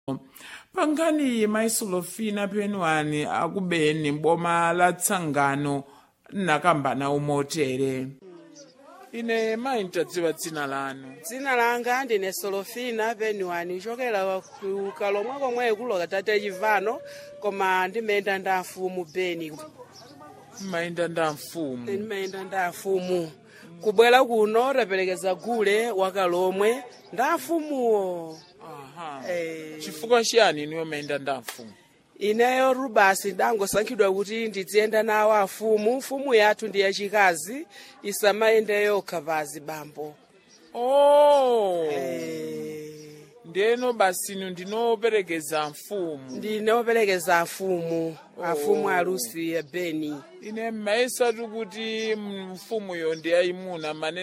pangani maisolofina penwani akubeni boma la tsangano nakambana umotere ine mayi ntadziwa dzina lanu dzina langa ndine solofina penwani kuchokera ku kalomwe komwe kuloka tate chivano koma ndimayenda nda mfumu beni mmayenda nda mfumu ndimayenda nda mfumu kubwera kuno taperekeza gule wakalomwe nda mfumuwo aha Eh. chifukwa chiyani niyo mayenda nda mfumu ineyo rubasi ndangosankhidwa kuti ndiziyenda nawo afumu mfumu yathu ndi yachikazi isamayende yokha pazi bambo oh Eh, ndeno basi inu ndinoperekeza mfumu ndinoperekeza afumu afumu alusi ya beni ine mmayesatu kuti mfumuyo ndi yayimuna manene